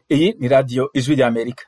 Iyi ni radiyo ijwi ry'Amerika.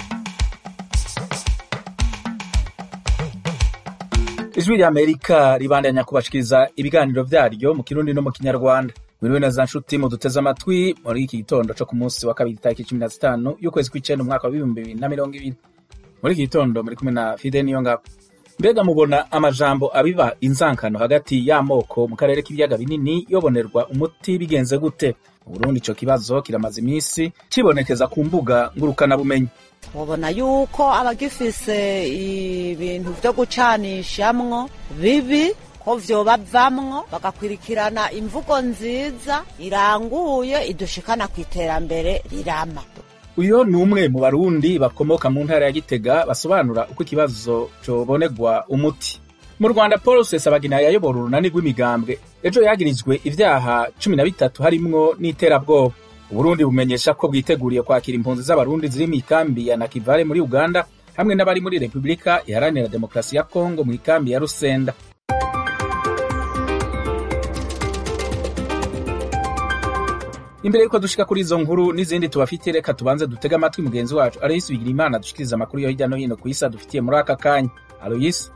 Ijwi ry'Amerika ribandanya kubashikiriza ibiganiro vyaryo mu kirundi no mu kinyarwanda. Mwiriwe neza nshuti muduteze amatwi muri iki gitondo co ku munsi wa kabiri itariki cumi na zitanu y'ukwezi kw'icenda umwaka wa bibumbi bibiri na mirongo ibiri. Muri iki gitondo muri kumwe na Fide Niyongabo. Mbega mubona amajambo abiba inzankano hagati y'amoko mu karere k'ibiyaga binini yobonerwa umuti bigenze gute? Mu Burundi ico kibazo kiramaze imisi cibonekeza ku mbuga ngurukanabumenyi. mubona yuko abagifise ibintu vyo gucanishamwo bibi ko vyobavamwo bagakwirikirana imvugo nziza iranguye idushikana kw'iterambere rirama Uyo ni umwe mu barundi bakomoka mu ntara ya Gitega basobanura uko ikibazo cobonerwa umuti. Mu Rwanda Paul Rusesabagina yayobora urunani rw'imigambwe ejo yagirijwe ivyaha cumi na bitatu harimwo n'iterabwoba. Uburundi bumenyesha ko bwiteguriye kwakira impunzi z'abarundi ziri mw'ikambi ya Nakivale muri Uganda hamwe n'abari muri Repubulika Iharanira Demokarasi ya Kongo mw'ikambi ya Rusenda. Imbere yuko dushika kuri izo nkuru n'izindi tubafitiye reka tubanze dutege amatwi mugenzi wacu Aloysi Bigirimana dushikiriza amakuru yo hirya no hino ku isi adufitiye muri aka kanya. Aloysi.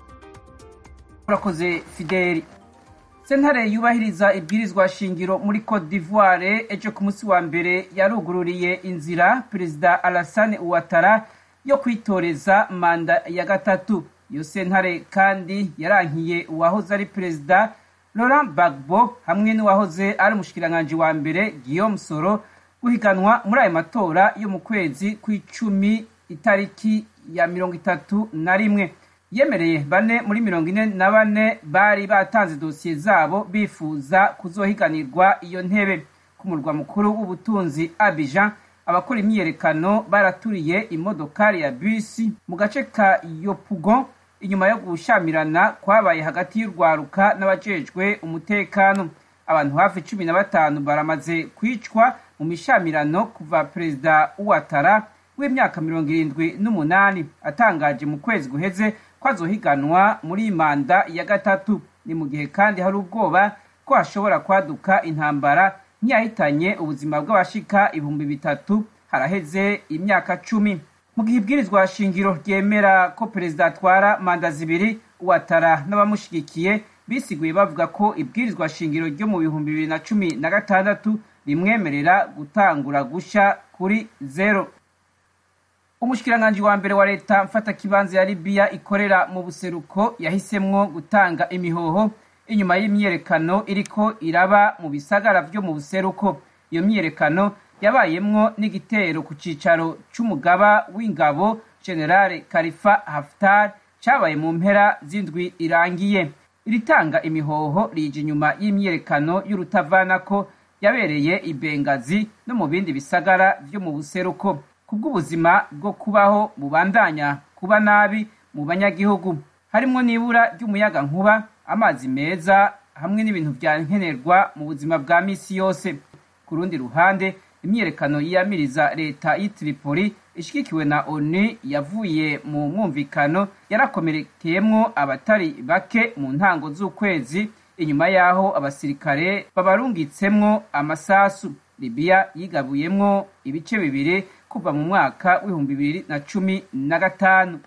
urakoze fideli sentare yubahiriza ibwirizwa shingiro muri cote d'ivoire ejo ku munsi wa mbere yarugururiye inzira perezida alassane ouattara yo kwitoreza manda ya gatatu iyo sentare kandi yarankiye uwahoze ari perezida laurent gbagbo hamwe n'uwahoze ari umushikiranganji wa mbere guillaume soro guhiganwa muri ayo matora yo mu kwezi kw'icumi itariki ya mirongo itatu na rimwe yemereye bane muri mirongo ine na bane bari batanze dosiye zabo bifuza kuzohiganirwa iyo ntebe ku murwa mukuru w'ubutunzi Abidjan abakora imyiyerekano baraturiye imodokari ya bisi mu gace ka Yopougon inyuma yo gushamirana kwabaye hagati y'urwaruka n'abajejwe umutekano abantu hafi cumi na batanu baramaze kwicwa mu mishamirano kuva perezida Ouattara w'imyaka mirongo irindwi n'umunani atangaje mu kwezi guheze ko azohiganwa muri manda ya gatatu ni mu gihe kandi hari ubwoba ko hashobora kwaduka intambara nk'iyahitanye ubuzima bw'abashika ibihumbi bitatu haraheze imyaka cumi mu gihe ibwirizwa shingiro ryemera ko perezida atwara manda zibiri uwatara n'abamushigikiye bisiguye bavuga ko ibwirizwa shingiro ryo mu bihumbi bibiri na cumi na gatandatu rimwemerera gutangura gusha kuri zero umushikiranganji wa mbere wa leta mfatakibanza ya libiya ikorera mu buseruko yahisemwo gutanga imihoho inyuma y'imyiyerekano iriko iraba mu bisagara vyo mu buseruko iyo myiyerekano yabayemwo n'igitero ku cicaro c'umugaba w'ingabo generale karifa haftar cabaye mu mpera z'indwi irangiye iritanga imihoho rije inyuma y'imyiyerekano y'urutavanako yabereye i bengazi no mu bindi bisagara vyo mu buseruko kubw'ubuzima bwo kubaho bubandanya kuba nabi mu banyagihugu harimwo n'ibura ry'umuyaga nkuba amazi meza hamwe n'ibintu vya nkenerwa mu buzima bwa misi yose ku rundi ruhande imyiyerekano yiyamiriza leta y'i Tripoli ishigikiwe na ONU yavuye mu mwumvikano yarakomerekeyemwo abatari bake mu ntango z'ukwezi inyuma y'aho abasirikare babarungitsemwo amasasu libiya yigabuyemwo ibice bibiri kuva mu mwaka w'ibihumbi bibiri na cumi na gatanu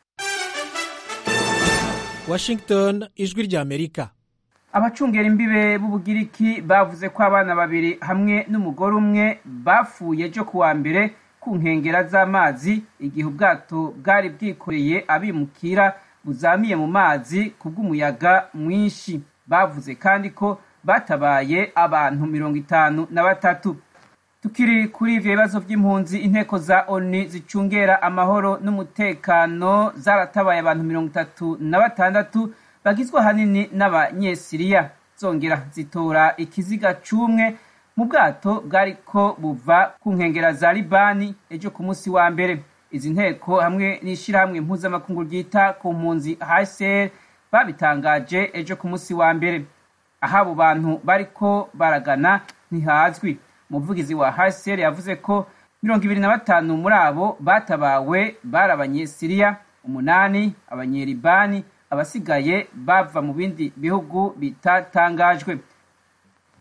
washington ijwi ry'amerika abacungera imbibe b'ubugiriki bavuze ko abana babiri hamwe n'umugore umwe bapfuye ejo ku wa mbere ku nkengera z'amazi igihe ubwato bwari bwikoreye abimukira buzamiye mu mazi kubw'umuyaga mwinshi bavuze kandi ko batabaye abantu mirongo itanu na batatu tukiri kuri ivyo bibazo vy'impunzi inteko za oni zicungera amahoro n'umutekano zaratabaye abantu mirongo itatu na batandatu bagizwe ahanini n'abanyesiriya zongera zitora ikiziga c'umwe mu bwato bwariko buva ku nkengera za libani ejo ku munsi wa mbere izi nteko hamwe n'ishirahamwe mpuzamakungu ryita ku mpunzi hcr babitangaje ejo ku munsi wa mbere aho abo bantu bariko baragana ntihazwi umuvugizi wa hcr yavuze ko mirongo ibiri na batanu muri abo batabawe bari abanyesiriya umunani abanyeribani abasigaye bava mu bindi bihugu bitatangajwe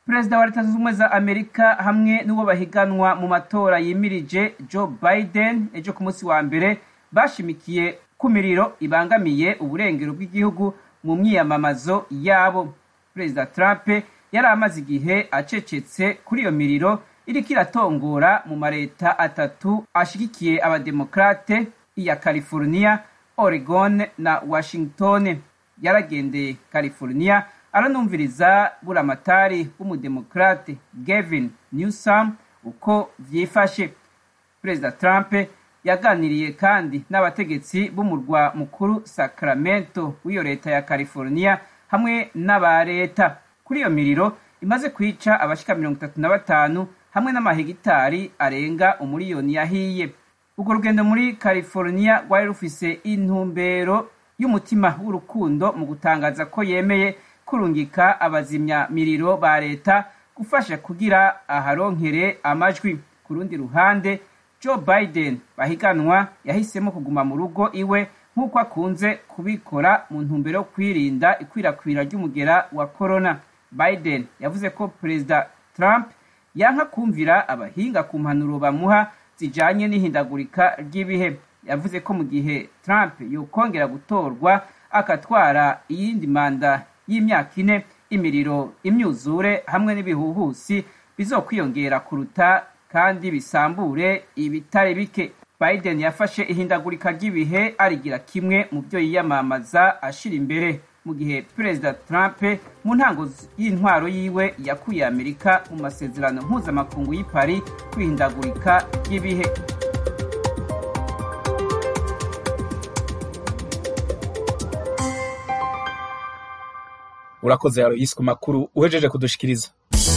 perezida wa leta zunze ubumwe za amerika hamwe n'uwo bahiganwa mu matora yimirije joe biden ejo ku munsi wa mbere bashimikiye ku miriro ibangamiye uburengero bw'igihugu mu myiyamamazo yabo perezida trump yari amaze igihe acecetse kuri iyo miriro iriko iratongora mu mareta atatu ashigikiye abademokrate iya california oregon na washington yaragendeye california aranumviriza buramatari w'umudemokrate gavin newsom uko vyifashe perezida trump yaganiriye kandi n'abategetsi b'umurwa mukuru sacramento w'iyo leta ya california hamwe n'aba leta kuri iyo miriro imaze kwica abashika mirongo itatu na batanu hamwe n'amahegitari arenga umuriyoni yahiye urwo rugendo muri california rwari rufise intumbero y'umutima w'urukundo mu gutangaza ko yemeye kurungika abazimya miriro ba leta gufasha kugira aharonkere amajwi ku rundi ruhande joe biden bahiganwa yahisemo kuguma mu rugo iwe nk'uko akunze kubikora mu ntumbero yo kwirinda ikwirakwira ry'umugera wa corona biden yavuze ko perezida trump yanka kumvira abahinga ku mpanuro bamuha zijanye n'ihindagurika ry'ibihe yavuze ko mu gihe trump yokongera gutorwa akatwara iyindi manda y'imyaka ine imiriro imyuzure hamwe n'ibihuhusi bizokwiyongera kuruta kandi bisambure ibitari bike biden yafashe ihindagurika ry'ibihe arigira kimwe mu byo yiyamamaza ashira imbere mu gihe perezida trump mu ntango y'intwaro yiwe yakuye amerika mu masezerano mpuzamakungu y'i paris kwihindagurika ry'ibihe urakoze Aloysi ku makuru uhejeje kudushikiriza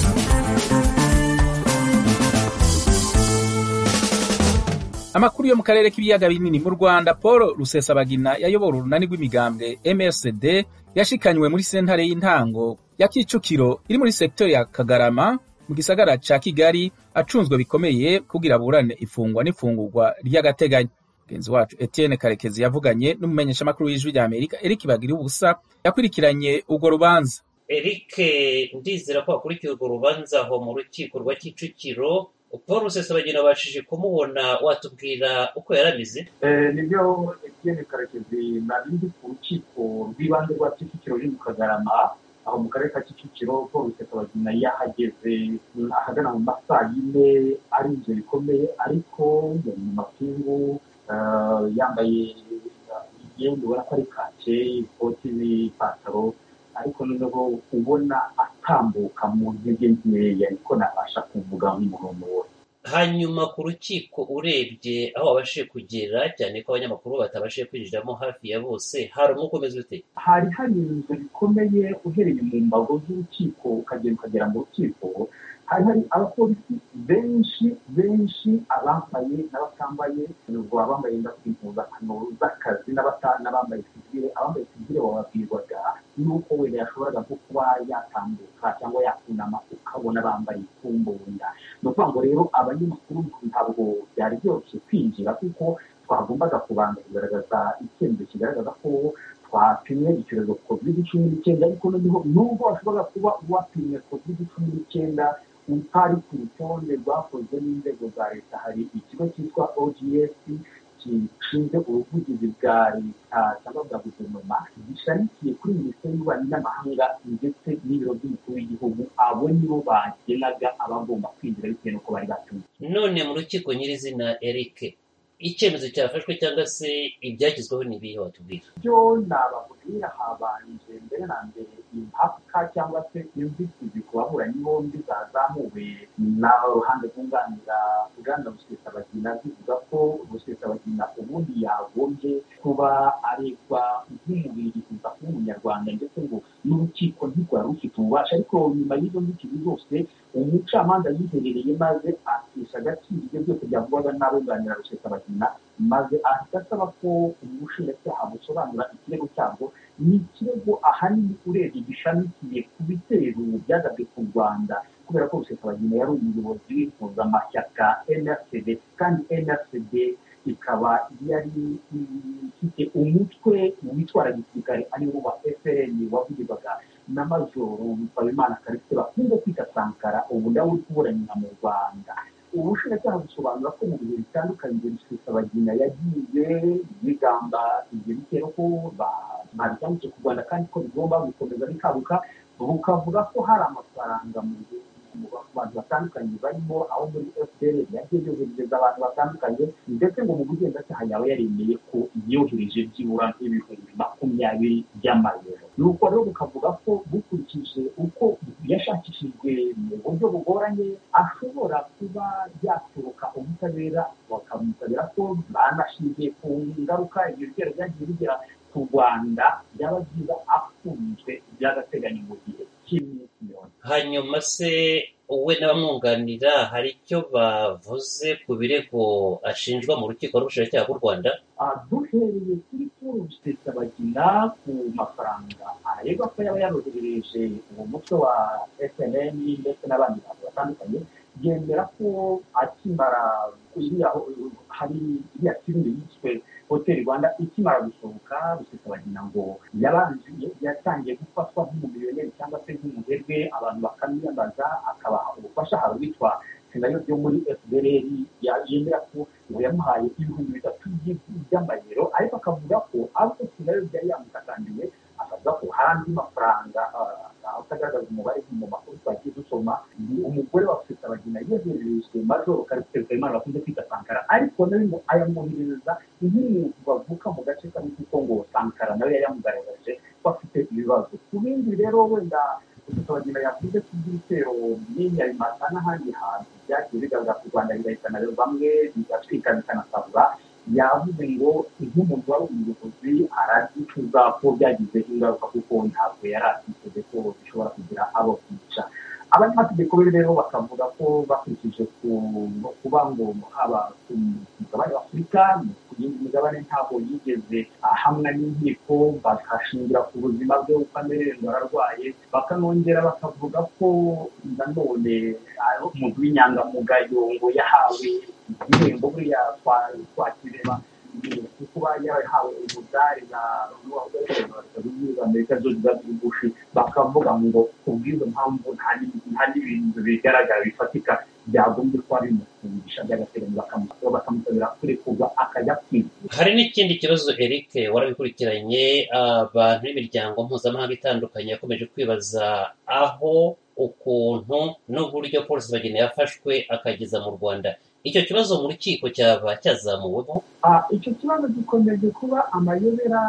amakuru yo mu karere k'ibiyaga binini mu rwanda paul rusesabagina yayobora urunani rw'imigambwe msd yashikanywe muri sentare y'intango ya kicukiro iri muri sektori ya kagarama mu gisagara ca kigali acunzwe bikomeye kugira aburane ifungwa n'ifungurwa ry'agateganyo mugenzi wacu etienne karekezi yavuganye n'umumenyeshamakuru w'ijwi rya amerika eric bagira ubusa yakurikiranye urwo rubanza eric ndizera ko wakurikiye urwo rubanza aho mu rukiko rwa kicukiro paul rusesabagina wabashije kumubona watubwira uko yaramize nibyo etienne karekezi nari ndi ku rukiko rw'ibanze rwa kicukiro ruri mu kagarama aho mu karere ka kicukiro paul rusesabagina yahageze ahagana mu masaa yine ari inzu bikomeye ariko yari mu mapingu yambaye imyenda ubona ko ari kake ikoti n'ipantaro ariko noneho ubona atambuka mu ntege nkeya niko nabasha kuvuga nk'umuntu wose hanyuma ku rukiko urebye aho wabashije kugera cyane ko abanyamakuru batabashije kwinjiramo hafi ya bose hari umwuka umeze ute hari hari inzu bikomeye uhereye mu mbago z'urukiko ukagenda ukagera mu rukiko hari hari abapolisi benshi benshi abambaye n'abatambaye ubwo abambaye impuzankano z'akazi n'abambaye sivire abambaye sivire bababwirwaga n'uko wenda yashoboraga nko kuba yatambuka cyangwa yakunama ukabona bambaye ikumbunda ni ukuvuga ngo rero abanyamakuru ntabwo byari byoroshye kwinjira kuko twagombaga kubanza kugaragaza icyemezo kigaragaza ko twapimwe icyorezo covid cumi n'icyenda ariko noneho nubwo washobora kuba wapimwe covid cumi n'icyenda utari ku rutonde rwakozwe n'inzego za leta hari ikigo cyitwa ogs gishinzwe ubuvugizi bwa leta cyangwa bwa guverinoma gishamikiye kuri minisiteri y'ububanyi n'amahanga ndetse n'ibiro by'umukuru w'igihugu abo nibo bagenaga abagomba kwinjira bitewe n'uko bari batumye none mu rukiko nyirizina eric icyemezo cyafashwe cyangwa se ibyagezweho ni ibihe watubwira byo nababwira habanje mbere na mbere impaka cyangwa se inzitizi ku baburanyi bombi zazamuwe n'uruhande rwunganira bwana rusesabagina zivuga ko rusesabagina ubundi yagombye kuba aregwa nk'umubiri kuza kuba umunyarwanda ndetse ngo n'urukiko ntirwari rufite ububasha ariko nyuma y'izo nzitizi zose umucamanza yiherereye maze akisha agaciro ibyo byose byavugwaga n'abunganira rusesabagina maze ahita asaba ko ubushinjacyaha busobanura ikirego cyabwo ni ikirego ahanini urebye gishamikiye ku bitero byagabwe ku rwanda kubera ko rusesabagina yari umuyobozi w'impuzamashyaka nrcd kandi nrcd ikaba yari ifite umutwe witwara gisirikare ariwo wa frn wavugirwaga na majoro nsabimana karise bakunze kwita sankara ubu nawe uri kuburanira mu rwanda ubushinjacyaha busobanura ko mu bihe bitandukanye rusesabagina yagiye yigamba ibyo bitero ko babicyanditse ku rwanda kandi ko bigomba gukomeza bikabuka bukavuga ko hari amafaranga mu bantu batandukanye barimo aho muri fpr yagiye yoherereza abantu batandukanye ndetse ngo mu bugenzacyaha yaba yaremeye ko yohereje byibura nk'ibihumbi makumyabiri by'amayero nuko rero bukavuga ko bukurikije uko yashakishijwe mu buryo bugoranye ashobora kuba yaturuka ubutabera bakamusabira ko banashingiye ku ngaruka ibyo bitero byagiye bigera ku rwanda byaba byiza afunzwe by'agateganyo mu gihe cy'iminsi mirongo hanyuma se we n'abamwunganira hari icyo bavuze ku birego ashinjwa mu rukiko rw'ubushinjacyaha bw'u rwanda duhereye kuri paul rusesabagina ku mafaranga aregwa ko yaba yaroherereje uwo mutwe wa snn ndetse n'abandi bantu batandukanye yemera ko akimara hari iriya filime yiswe hoteli rwanda ikimara gusohoka rusesabagina ngo yabanje yatangiye gufatwa nk'umumiliyoneri cyangwa se nk'umuherwe abantu bakamwiyambaza akabaha ubufasha hari witwa senayo byo muri fdr yemera ko ngo yamuhaye ibihumbi bitatu by'amayero ariko akavuga ko ariko senayo byari yamutakandiye akavuga ko hari andi mafaranga utagaragaza umubare mu makuru twagiye dusoma ni umugore wa rusesabagina yohererejwe majoro karisiteri kayimana bakunze kwita sankara ariko nawe ngo ayamwoherereza nk'umuntu bavuka mu gace kamwe kuko ngo sankara nawe yayamugaragaje ko afite ibibazo ku bindi rero wenda rusesabagina yavuze ko iby'ibitero by'inyarimata n'ahandi hantu byagiye bigaragara ku rwanda bigahitana bamwe bigatwika bikanasabura yavuze ngo nk'umuntu wari umuyobozi aragicuza ko byagize ingaruka kuko ntabwo yari atiteze ko bishobora kugira abo kwica abanyamategeko be rero bakavuga ko bakurikije kuba ngo haba ku mugabane w'afurika ku yindi migabane ntabwo yigeze ahamwa n'inkiko bakashingira ku buzima bwe uko amererwa ararwaye bakanongera bakavuga ko nanone umuntu w'inyangamugayo ngo yahawe igihembo buriya twakireba kuba yarahawe umudari na amerika zose zabugufi bakavuga ngo kubw'izo mpamvu nta n'ibintu bigaragara bifatika byagombye kuba bimufungisha by'agateganyo bakamusabira kurekurwa akajya kwivuza hari n'ikindi kibazo eric warabikurikiranye abantu b'imiryango mpuzamahanga itandukanye yakomeje kwibaza aho ukuntu n'uburyo polisi bageni yafashwe akageza mu rwanda icyo kibazo mu rukiko cyaba cyazamuweho icyo kibazo gikomeje kuba amayobera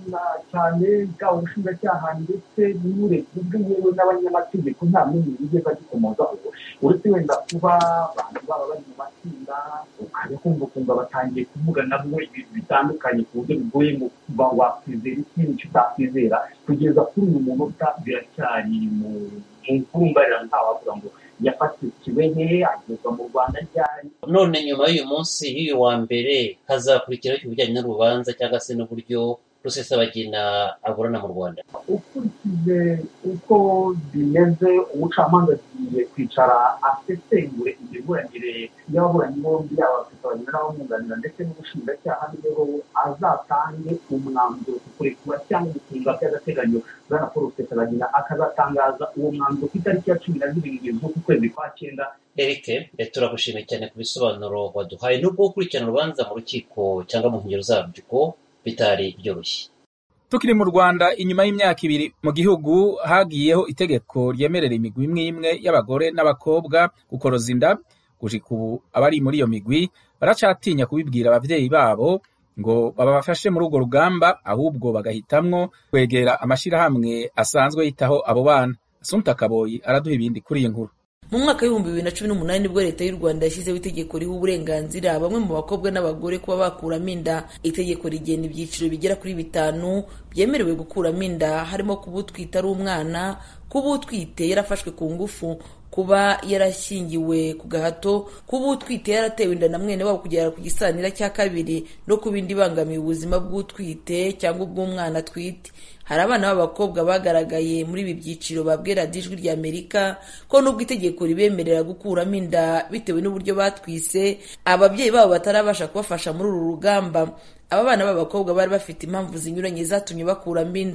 cyane bwaba ubushinjacyaha ndetse n'uburebye bw'iyewe n'abanyamategeko nta n'umwe wigeze agikomozaho uretse wenda kuba abantu baba bari mu matsinda ukajya kumva ukumva batangiye kuvuga nabo ibintu bitandukanye ku buryo bigoye ngo kuba wakwizera ikindi icyo utakwizera kugeza kuri uyu munota biracyari mu mvumbarira ntawavuga ngo yafatiwe he agezwa mu rwanda ryari none nyuma y'uyu munsi y'uyu wa mbere hazakurikiraho ibijyanye n'urubanza cyangwa se n'uburyo rusesabagina aburana mu rwanda ukurikije uko bimeze umucamanza agiye kwicara asesengure imiburanire y'ababuranyi bombi yaba rusesabagina n'abamwunganira ndetse n'ubushinjacyaha niho azatange umwanzuro ku kurekura cyangwa gufunga by'agateganyo bwana paul rusesabagina akazatangaza uwo mwanzuro ku itariki ya cumi na zirindwi z'uku kwezi kwa cyenda eric turagushimiye cyane ku bisobanuro waduhaye nubwo gukurikirana urubanza mu rukiko cyangwa mu nkengero zarwo bitari byoroshye tukiri mu rwanda inyuma y'imyaka ibiri mu gihugu hagiyeho itegeko ryemerera imigwi imwe imwe y'abagore n'abakobwa gukoroza inda gushika ubu abari muri iyo migwi baracatinya kubibwira ababyeyi babo ngo babafashe muri urwo rugamba ahubwo bagahitamwo kwegera amashyirahamwe asanzwe yitaho abo bana asumta kaboyi araduha ibindi kuri iyi nkuru mu mwaka w'ibihumbi bibiri na cumi n'umunani nibwo leta y'u rwanda yashyizeho itegeko riha uburenganzira bamwe mu bakobwa n'abagore kuba bakuramo inda itegeko rigena ibyiciro bigera kuri bitanu byemerewe gukuramo inda harimo kuba utwite ari umwana kuba utwite yarafashwe ku ngufu kuba yarashyingiwe ku gahato kuba utwite yaratewe inda na mwene wabo kugera ku gisanira cya kabiri no kuba indi ibangamiye ubuzima bw'utwite cyangwa ubw'umwana atwite hari abana b'abakobwa bagaragaye muri ibi byiciro babwira ijwi rya amerika ko nubwo itegeko ribemerera gukuramo inda bitewe n'uburyo batwise ababyeyi babo batarabasha kubafasha muri uru rugamba aba bana b'abakobwa bari bafite impamvu zinyuranye zatumye bakuramo inda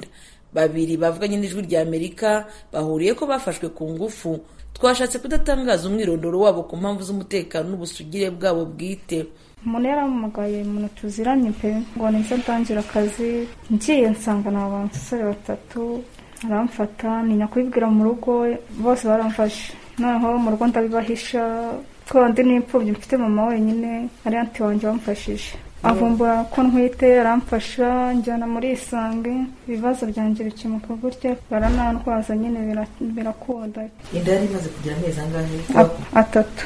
babiri bavuganye n'ijwi rya amerika bahuriye ko bafashwe ku ngufu twashatse kudatangaza umwirondoro wabo ku mpamvu z'umutekano n'ubusugire bwabo bwite umuntu yarampamagaye umuntu tuziranye pe ngo nize ndangira akazi ngiye nsanga ni abasore batatu aramfata ntinya kubibwira mu rugo bose baramfashe noneho mu rugo ndabibahisha ko ndi n'imfubyi mfite mama wenyine ari anti wanjye wamfashije avumbura ko ntwite aramfasha njyana muri isange ibibazo byanjye bikemuka gutya baranantwaza nyine birakunda inda yari imaze kugira amezi angahe atatu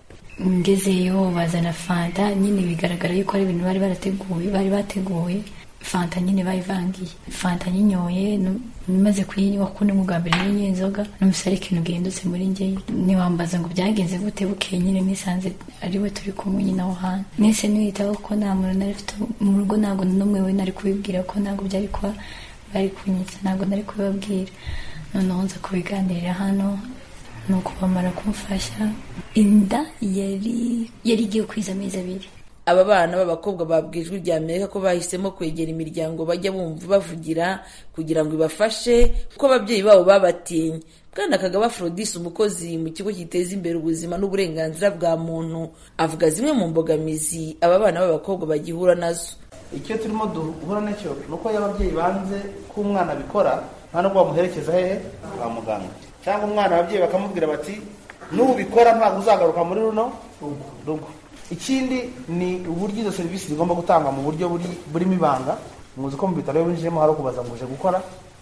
ngezeyo bazana fanta nyine bigaragara yuko ari ibintu bari barateguye bari bateguye fanta nyine bayivangiye fanta nyinyoye maze kuyinywa kuko ni bwa mbere nyine inzoga n'umusore ari ikintu gihindutse muri njye ntiwambaza ngo byagenze gute bukeye nyine nisanze ari we turi kumwe nyine aho hantu nese niyitaho ko nta muntu nari mfite mu rugo ntabwo n'umwe we nari kubibwira ko ntabwo byari kuba bari kunyitsa ntabwo nari kubibabwira noneho nza kubiganirira hano nuko bamara kumfasha inda yari yari igiye kwiza amezi abiri aba bana b'abakobwa babwiye ijwi rya amerika ko bahisemo kwegera imiryango bajya bumva bavugira kugira ngo ibafashe kuko ababyeyi babo babatinye bwana kagaba Aphrodis umukozi mu kigo giteza imbere ubuzima n'uburenganzira bwa muntu avuga zimwe mu mbogamizi aba bana b'abakobwa bagihura nazo icyo turimo duhura nacyo ni uko iyo ababyeyi banze ko umwana abikora nta nubwo bamuherekeza hehe kwa muganga cyangwa umwana ababyeyi bakamubwira bati nubikora ntabwo uzagaruka muri runo rugo ikindi ni uburyo izo serivisi zigomba gutangwa mu buryo burimo ibanga muzi ko mu bitaro iyo winjiyemo hari ukubaza ngo uje gukora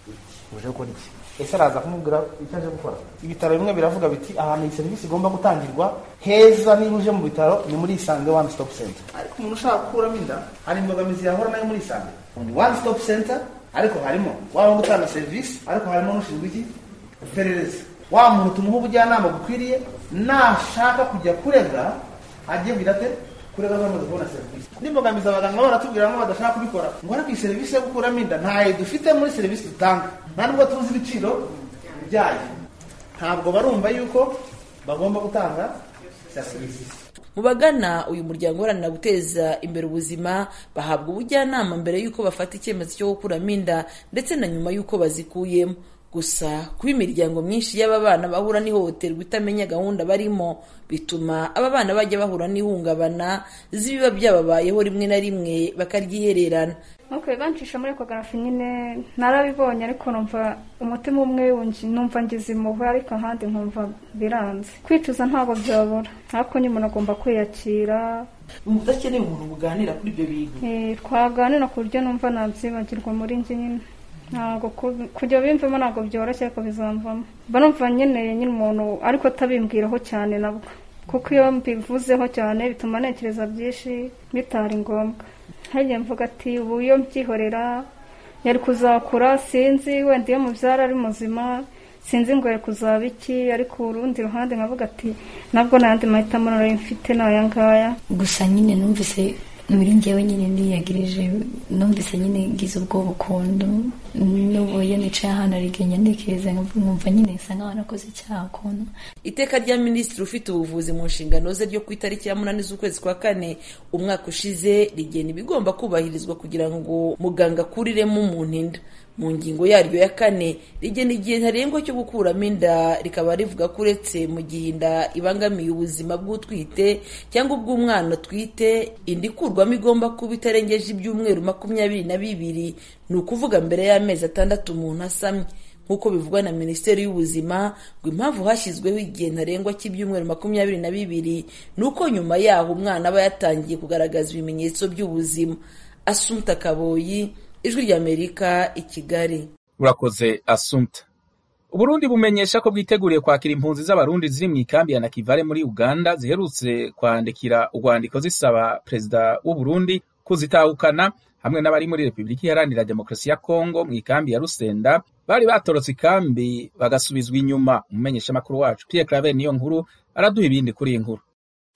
uje gukora iki ese araza kumubwira icyo aje gukora ibitaro bimwe biravuga biti ahantu iyi serivisi igomba gutangirwa heza niba uje mu bitaro ni muri isange one stop center ariko umuntu ushaka gukuramo inda hari imbogamizi yahura nayo muri isange ni one stop center ariko harimo waba gutanga serivisi ariko harimo n'ushinzwe iki iperereza wa muntu tumuha ubujyanama bukwiriye nashaka kujya kurega agiye kugira ate kurega bamaze kubona serivisi n'imbogamizi abaganga baratubwira ngo badashaka kubikora ngo ariko iyi serivisi yo gukuramo inda ntayo dufite muri serivisi dutanga nta nubwo tuzi ibiciro byayo ntabwo barumva yuko bagomba gutanga serivisi mu bagana uyu muryango uharanira guteza imbere ubuzima bahabwa ubujyanama mbere y'uko bafata icyemezo cyo gukuramo inda ndetse na nyuma y'uko bazikuyemo gusa kuba imiryango myinshi y'aba bana bahura n'ihohoterwa itamenya gahunda barimo bituma aba bana bajya bahura n'ihungabana z'ibiba byababayeho rimwe na rimwe bakaryihererana nuko bancisha muri ekogarafi nyine narabibonye ariko numva umutima umwe numva ngize impuhwe ariko ahandi nkumva biranze kwicuza ntabwo byabura ariko nyine umuntu agomba kwiyakira udakeneye umuntu muganira kuri ibyo bintu twaganira ku buryo numva nabyibagirwa muri njye nyine ntabwo kujya bimvamo ntabwo byoroshye ariko bizamvamo mba numva nkeneye nyine umuntu ariko atabimbwiraho cyane nabwo kuko iyo mbivuzeho cyane bituma ntekereza byinshi bitari ngombwa ntajya mvuga ati ubu iyo mbyihorera yari kuzakura sinzi wenda iyo mubyara ari muzima sinzi ngo yari kuzaba iki ariko urundi ruhande nkavuga ati nabwo n'ayandi mahitamo nari mfite ni aya ngaya gusa nyine numvise muri njyewe nyine niyagirije numvise nyine ngize ubwoba ukuntu n'ubu iyo nicaye ahantu arigenya ntekereza nkumva nyine nsa nk'aho nakoze icyaha ukuntu iteka rya minisitiri ufite ubuvuzi mu nshingano ze ryo ku itariki ya munani z'ukwezi kwa kane umwaka ushize rigena ibigomba kubahirizwa kugira ngo muganga akuriremo umuntu inda mu ngingo yaryo ya kane rigena igihe ntarengwa cyo gukuramo inda rikaba rivuga ko uretse mu gihe inda ibangamiye ubuzima bw'utwite cyangwa ubw'umwana atwite inda ikurwamo igomba kuba itarengeje ibyumweru makumyabiri na bibiri ni ukuvuga mbere y'amezi atandatu umuntu asamye nk'uko bivugwa na minisiteri y'ubuzima ngo impamvu hashyizweho igihe ntarengwa cy'ibyumweru makumyabiri na bibiri ni uko nyuma yaho umwana aba yatangiye kugaragaza ibimenyetso by'ubuzima asumta kaboyi ijwi ry'amerika i kigali urakoze asumta uburundi bumenyesha ko bwiteguriye kwakira impunzi z'abarundi ziri mu ikambi ya nakivale muri uganda ziherutse kwandikira urwandiko zisaba perezida w'uburundi kuzitahukana hamwe n'abari muri repubulika iharanira demokarasi ya kongo mu ikambi ya rusenda bari batorotse ikambi bagasubizwa inyuma umumenyeshamakuru wacu pierre claver niyo nkuru araduha ibindi kuri iyi nkuru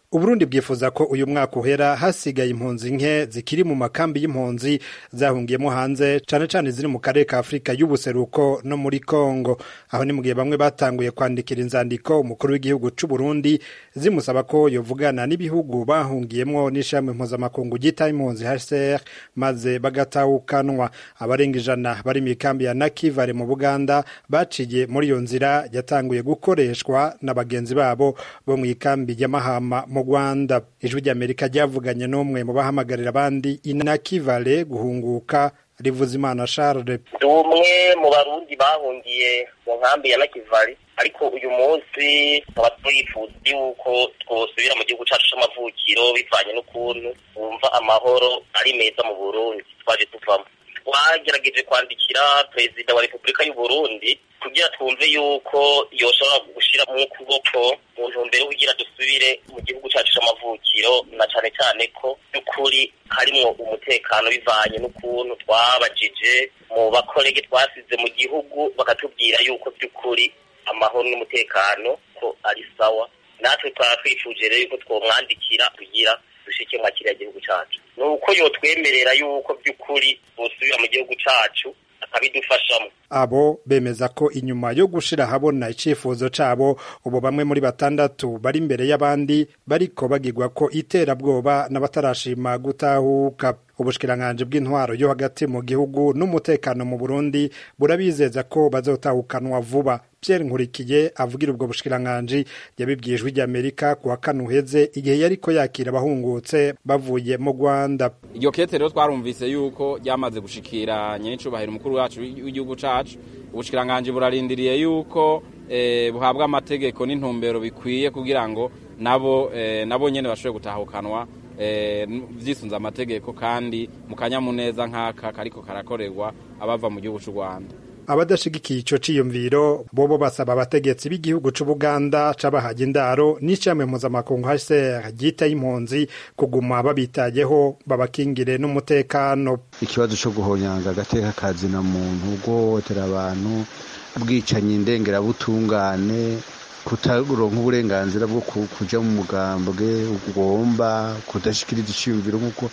uburundi bwifuza ko uyu mwaka uhera hasigaye impunzi nke zikiri mu makambi y'impunzi zahungiyemo hanze cane cane ziri mu karere ka afurika y'ubuseruko no muri kongo aho ni mu gihe bamwe batanguye kwandikira inzandiko umukuru w'igihugu c'uburundi zimusaba ko yovugana n'ibihugu bahungiyemwo n'ishami mpuzamakungu ryita impunzi hcr maze bagatahukanwa abarenga ijana bari mu ikambi ya nakivale mu buganda baciye muri iyo nzira yatanguye gukoreshwa na bagenzi babo bo mu ikambi y'amahama mu rwanda ijwi ry'amerika ryavuganye n'umwe mu bahamagarira abandi inakivale guhunguka rivuza imana charles ndi umwe mu barundi bahungiye mu nkambi ya nakivale ariko uyu munsi tukaba twifuza yuko twosubira mu gihugu cyacu c'amavukiro bivanye n'ukuntu wumva amahoro ari meza mu burundi twaje tuvamo twagerageje kwandikira perezida wa repubulika y'u burundi kugira twumve yuko yoshobora gushyira mu kuboko mu ntumbero yo kugira dusubire mu gihugu cyacu c'amavukiro na cane cane ko by'ukuri harimwo umutekano bivanye n'ukuntu twabajije mu bakorege twasize mu gihugu bakatubwira yuko by'ukuri amahoro n'umutekano ko ari sawa natwe twaba twifuje rero yuko twomwandikira kugira dushike mwa kiriya gihugu cacu ni uko yotwemerera yuko by'ukuri bosubira mu gihugu cacu akabidufashamo abo bemeza ko inyuma yo gushira ahabona icifuzo cabo ubu bamwe muri batandatu bari imbere y'abandi bariko bagirwa ko iterabwoba n'abatarashima gutahuka ubushikiranganji bw'intwaro yo hagati mu gihugu n'umutekano mu burundi burabizeza ko bazotahukanwa vuba pierre nkurikiye avugira ubwo bushikiranganji yabibwiye ijwi ry'amerika ku wa kane uheze igihe yariko yakira abahungutse bavuye mu rwanda iryo kete rero twarumvise yuko ryamaze gushikira nyenicubahiro umukuru wacu w'igihugu cacu ubushikiranganji burarindiriye yuko eh, buhabwa amategeko n'intumbero bikwiye kugira ngo nabo eh, nabo nyene bashobore gutahukanwa vyisunze amategeko kandi mu kanyamuneza nk'aka kariko karakorerwa abava mu gihugu c'u rwanda abadashigikiye ico ciyumviro bobo basaba abategetsi b'igihugu c'ubuganda c'abahaga indaro n'icamwe mpuzamakungu hcr ryita impunzi kuguma babitayeho babakingire n'umutekano ikibazo co guhonyanga agateka kazina muntu guhohotera abantu bwicanyi ndengerabutungane kutaronka uburenganzira bwo kuja mu mugambwe ugomba kudashikiriza iciyumviro nk'uko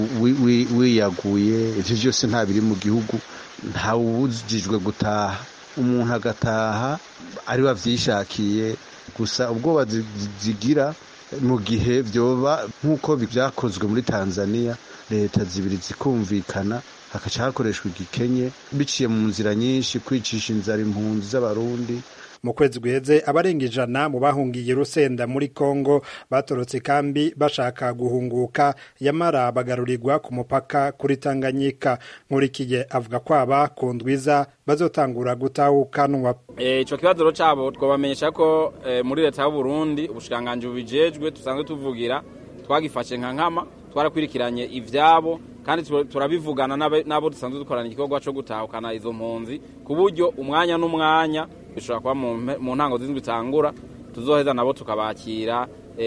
wiyaguye ivyo vyose nta biri mu gihugu ntawubujijwe gutaha umuntu agataha ari wavyishakiye gusa ubwoba zigira mu gihe vyoba nk'uko vyakozwe muri tanzania leta zibiri zikumvikana hakaca hakoreshwa igikenye biciye mu nzira nyinshi kwicisha inzara impunzi z'abarundi mu kwezi guheze abarenga ijana mu bahungiye rusenda muri kongo batorotse kambi bashaka guhunguka yamara bagarurirwa ku mupaka kuri tanganyika nkurikiye avuga ko aba ku ndwiza bazotangura gutahukanwa ico kibazo rero cabo twabamenyesha ko muri leta y'uburundi ubushikiranganji bubijejwe dusanzwe tuvugira twagifashe nka nkama twarakwirikiranye ivyabo kandi turabivugana n'abo dusanzwe dukorana igikorwa co gutahukana izo mpunzi ku buryo umwanya n'umwanya bishobora kuba mu ntango z'indwi itangura tuzoheza nabo tukabakira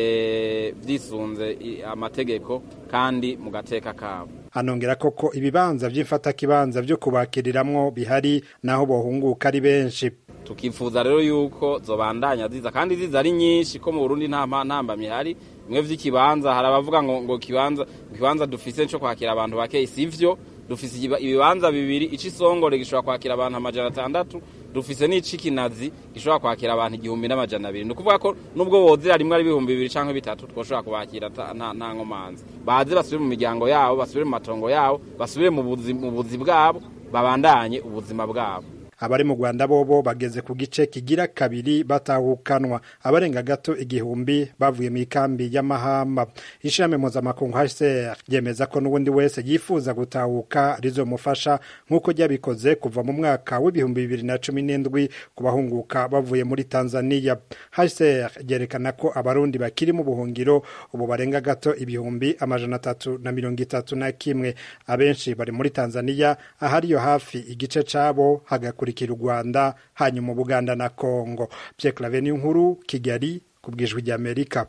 vyisunze amategeko kandi mu gateka kabo anongera koko ibibanza vy'imfatakibanza vyo kubakiriramwo bihari naho bohunguka ari benshi tukifuza rero yuko zobandanya ziza kandi ziza ari nyinshi ko mu Burundi nta ntambamye hari bimwe vy'ikibanza hari abavuga ngo ngo kibanza kibanza dufise cyo kwakira abantu bake sivyo dufise ibibanza bibiri ici songore gishobora kwakira abantu amajana atandatu dufise n'ici kinazi gishobora kwakira abantu igihumbi n'amajana abiri ni ukuvuga ko nubwo wozera rimwe ari ibihumbi bibiri canke bitatu twoshobora kubakira nta nkomanzi baze basubire mu miryango yabo basubire mu matongo yabo basubire mu buzi bwabo babandanye ubuzima bwabo abari mu rwanda bobo bageze ku gice kigira kabiri batahukanwa abarenga gato igihumbi bavuye mu ikambi y'amahamba ishami mpuzamakungu hcr ryemeza ko n'ubundi wese yifuza gutahuka rizomufasha nk'uko ryabikoze kuva mu mwaka w'ibihumbi bibiri na cumi n'indwi ku bahunguka bavuye muri tanzania hcr ryerekana ko abarundi bakiri mu buhungiro ubu barenga gato ibihumbi amajana atatu na mirongo itatu na kimwe abenshi bari muri tanzania ahariyo hafi igice cabo hagakura kurikira u Rwanda hanyuma Buganda na Kongo Pierre Claver ni nkuru Kigali ku bwijwi rya Amerika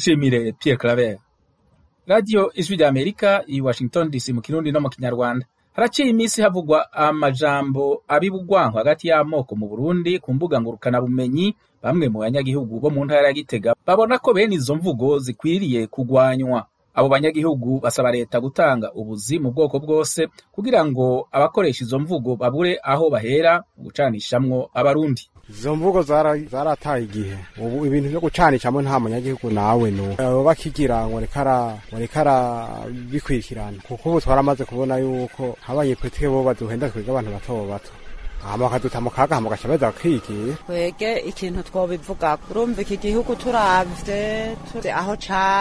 tugushimire Pierre Claver Radio Ijwi rya Amerika i Washington DC mu Kirundi no mu Kinyarwanda haraciye iminsi havugwa amajambo abibugwanko hagati y'amoko mu burundi ku mbuga ngurukanabumenyi bamwe mu banyagihugu bo mu ntara ya gitega babona ko bene izo mvugo zikwiriye kugwanywa abo banyagihugu basaba leta gutanga ubuzi mu bwoko bwose kugira ngo abakoresha izo mvugo babure aho bahera mu gucanishamwo abarundi izo mvugo zarataye igihe ubu ibintu byo gucanishamwo nta munyagihugu nawe nu bakigira ngo reka arabikurikirana kuko ubu twaramaze kubona yuko abanyepolitike bo baduhenda twiga abantu bato bato hama bakaduta mu kaga hama bagaca baza bakigiye twege ikintu twobivuga urumva iki gihugu turavye turi aho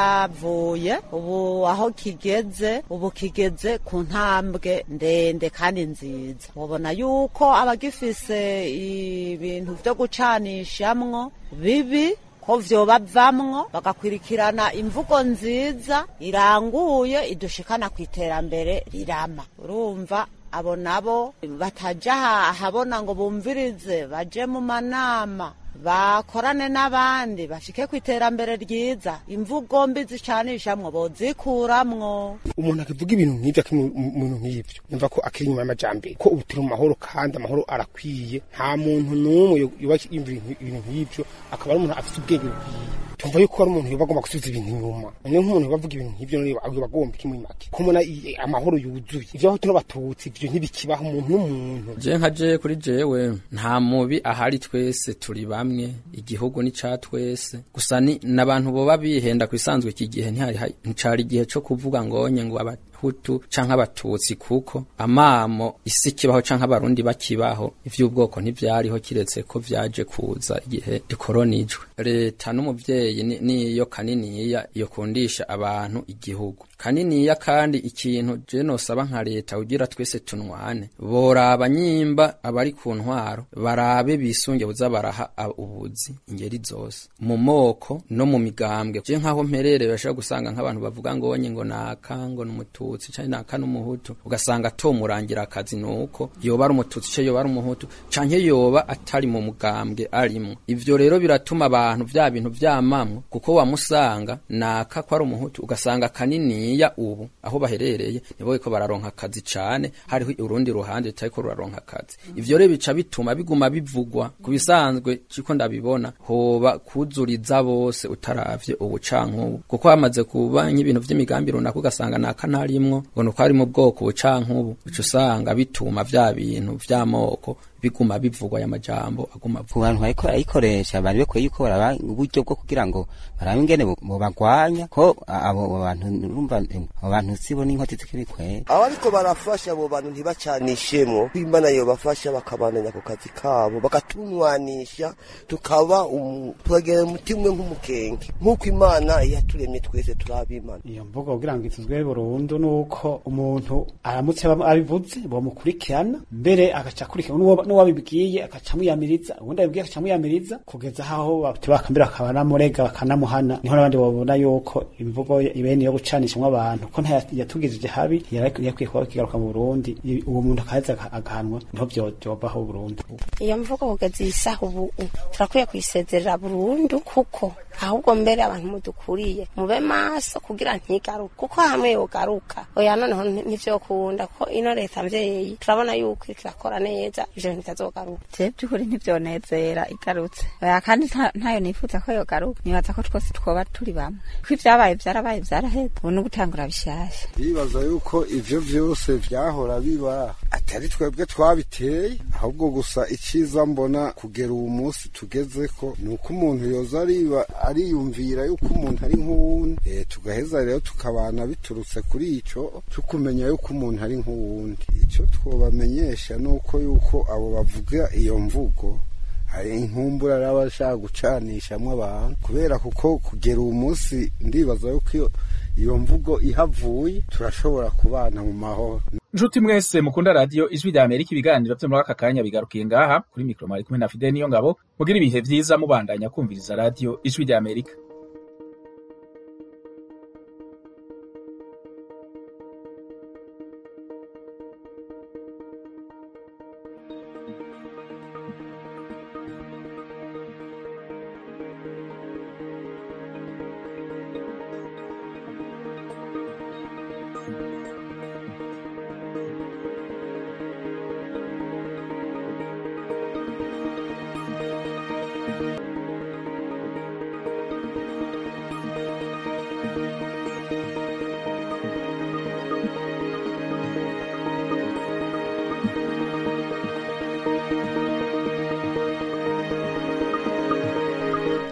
cavuye ubu aho kigeze ubu kigeze ku ntambwe ndende kandi nziza ubona yuko abagifise ibintu vyo gucanishamwo bibi ko vyoba bavamwo bagakwirikirana imvugo nziza iranguye idushikana ku iterambere rirama urumva abo nabo bataja ahabona ngo bumvirize baje mu manama bakorane n'abandi bashike ku iterambere ryiza imvugo mbi zicanishamwo bozikuramwo umuntu akivuga ibintu nk'ivyo akiri mu bintu nk'ivyo yumva ko akiri inyuma y'amajambere ko ubu turi mu mahoro kandi amahoro arakwiye nta muntu n'umwe yoba yumva ibintu nk'ivyo akaba ari umuntu afite ubwenge bukwiye tumva yuko ari umuntu yoba agomba gusubiza ibintu inyuma niyo nk'umuntu yoba avuga ibintu nk'ivyo yoba agomba iki muri make kumona amahoro yuzuye ivyo aho tuno batutsi ivyo ntibikibaho umuntu n'umuntu je nka je kuri jewe nta mubi ahari twese turi bamwe igihugu ni ca twese gusa ni n'abantu boba bihenda kwisanzwe iki gihe ntihari ncari igihe co kuvuga ngonye ngo abahutu canke abatutsi kuko amamo isi kibaho canke abarundi bakibaho ivy'ubwoko ntivyariho kiretse ko vyaje kuza igihe ikoronijwe leta n'umuvyeyi niyo kaniniya yokundisha abantu igihugu kaniniya kandi ikintu je nosaba nka leta kugira twese tunwane boraba nyimba abari ku ntwaro barabe bisunge buza baraha ubuzi ingeri zose mu moko no mu migambwe je nkaho mperereye bashobora gusanga nk'abantu bavuga ngo onye ngo naka ngo n'umututsi canke naka n'umuhutu ugasanga tomurangira akazi nuko yoba ari umututsi ce yoba ari umuhutu canke yoba atari mu mugambwe arimwo ivyo rero biratuma abantu vya bintu vyamamwo kuko wamusanga naka ko ari umuhutu ugasanga kanini ya ubu aho baherereye nibo ko bararonka akazi cane hariho urundi ruhande rutariko ruraronka akazi ivyo rero bica bituma biguma bivugwa ku bisanzwe ciko ndabibona hoba kuzuriza bose utaravye ubucankubu kuko hamaze kuba nk'ibintu vy'imigambi runaka ugasanga naka ntarimwo ngo nuko ari mu bwoko bucankubu uca usanga bituma vya bintu vy'amoko biguma bivugwa aya majambo aguma ku bantu bariko barayikoresha bari bakwiye yuko baraba uburyo bwo kugira ngo barabe ingene bobagwanya ko abo bantu urumva abo bantu sibo n'inkoti zikibikwe abariko barafasha abo bantu ntibacanishemwo imana yobafasha bakabandanya ku kazi kabo bakatunwanisha tukaba tukagera umutima umwe nk'umukenge nk'uko imana yaturemye twese turabimana iyo mvugo kugira ngo ituzwe burundu nuko umuntu aramutse abivuze bomukurikirana mbere agaca akurikirana n'uwabibwiye akaca amwiyamiriza ubundi abibwiye akaca amwiyamiriza kugeza aho bakambira akaba namurega bakanamuhana niho n'abandi babona yuko imvugo ibene yo gucanishamwo abantu ko ntiyatugirije habi yakwiye kuba kigaruka mu Burundi uwo muntu akaheza agahanwa niho vyobaho Burundi iyo mvugo kugeza iyi saha ubu turakwiye kuyisezerera burundu kuko ahubwo mbere abantu mudukuriye mube maso kugira ntigaruke kuko hamwe yogaruka oya noneho ntivyokunda ko ino leta mvyeyi turabona yuko iriko irakora neza ivyo ntitazogaruka je by'ukuri ntivyonezera igarutse oya kandi ntayo nifuza ko yogaruka nibaza ko twose twoba turi bamwe ko ivyabaye vyarabaye vyaraheze ubu ni gutangura bishasha bibaza yuko ivyo vyose vyahora biba atari twebwe twabiteye ahubwo gusa iciza mbona kugera uwu munsi tugezeko ni uko umuntu yoza ariba ariyumvira yuko umuntu ari nk'uwundi e, tugaheza rero tukabana biturutse kuri ico tukumenya yuko umuntu ari nk'uwundi ico twobamenyesha nuko yuko abo bavuga iyo mvugo hari inkumbura n'abashaka gucanishamwo abantu kubera kuko kugera uwu munsi ndibaza yuko iyo iyo mvugo ihavuye turashobora kubana mu mahoro nshuti mwese mukunda radiyo ijwi rya amerika ibiganiro vyo muri aka kanya bigarukiye ngaha kuri mikoro mwari kumwe na fide niyo ngabo mugira ibihe vyiza mubandanya kumviriza radiyo ijwi rya amerika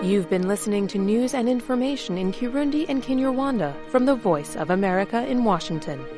You've been listening to news and information in Kirundi and Kinyarwanda from the Voice of America in Washington.